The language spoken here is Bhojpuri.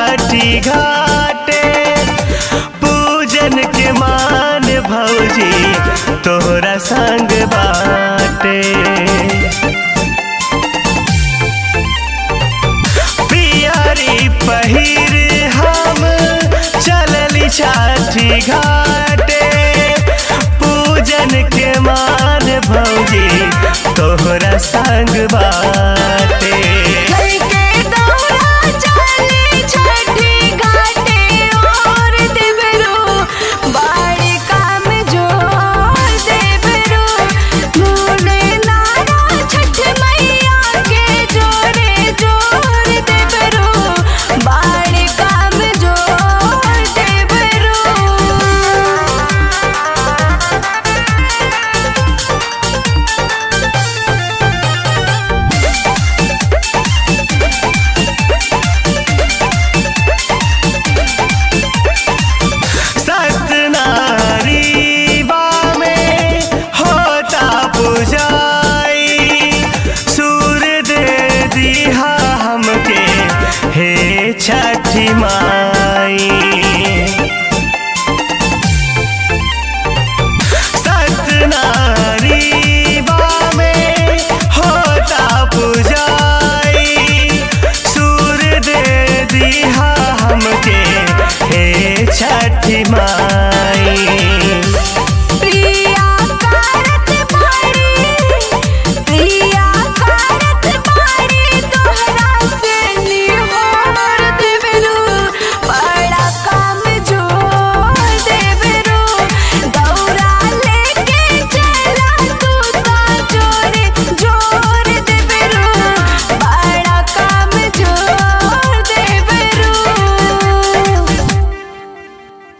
छठी घाटे पूजन के मान भौजी तोहरा संग बाटे पियरी पहिर हम चलली छठी घाटे पूजन के मान भौजी तोहरा संग बाटे करके दौड़ा चली छठी घाटे और देवरो बाड़ी काम जोर देवरो भूले नारा छठ मैया के जोरे जोर देवरो बाड़ी काम जोर देवरो सतनारीवा में होता पुजाई सूर दे दिहा हमके हे छठी माई सतनारीवा में होता पुजाई सूर दे दिहा हमके हे छठी माई